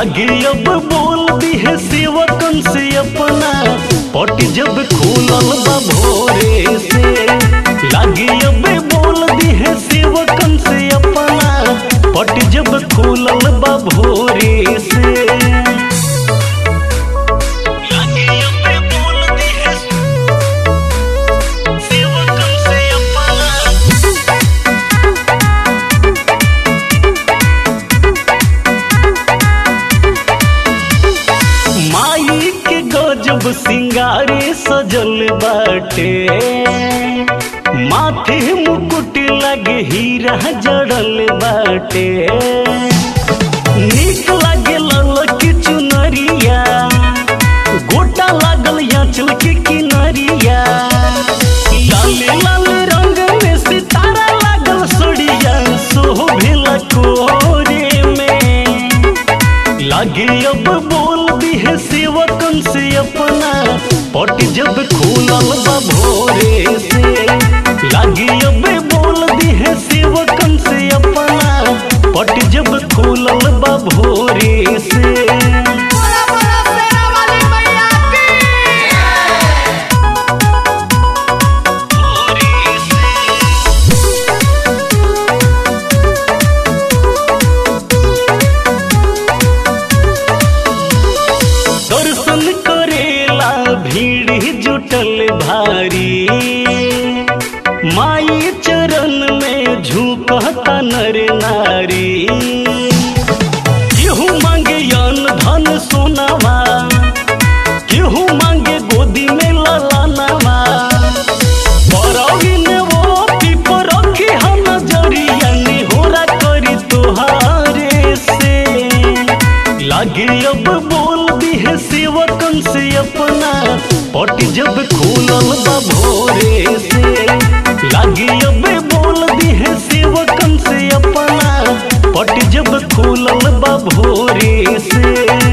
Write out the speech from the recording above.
लागे अब बोल दी है सेवकन से अपना पट जब खोलल बा भोरे से लागे अब बोल दी है सेवकन से अपना पट जब खोलल बा भोरे से लागे अब बोल दी है सेवकन से अपना माई के गजब सिंगारे सजल बाटे माथे मुकुट लगे हीरा जड़ल बाटे नीक लागे ललक चुनरिया गोटा लागल याचल के किनरिया लाल लाल रंग में सितारा लागल सोड़िया सोभिल कोरे में लागे अब बोल दी है सेवकन से अपना पट जब खोलल बा भोरे से लागे अब बोल दी है सेवकन से अपना पट जब खोलल बा भोरे से बोला बोला शेरा वाली मैया की दर्शन करेला भीड़ जुटल भारी माई चरण में झुकता नर नारी केहू मांगे अन धन सोनावा केहू मांगे गोदी में ललानावा बरौन वो पीपर रखी हम नजरिया निहोरा करी तोहारे से लागे अब बोल दी है सेवकन से अपना पट जब खोलल बा भोरे से लागे अब बोल दी है सेवकन से अपना पट जब खोलल बा भोरे से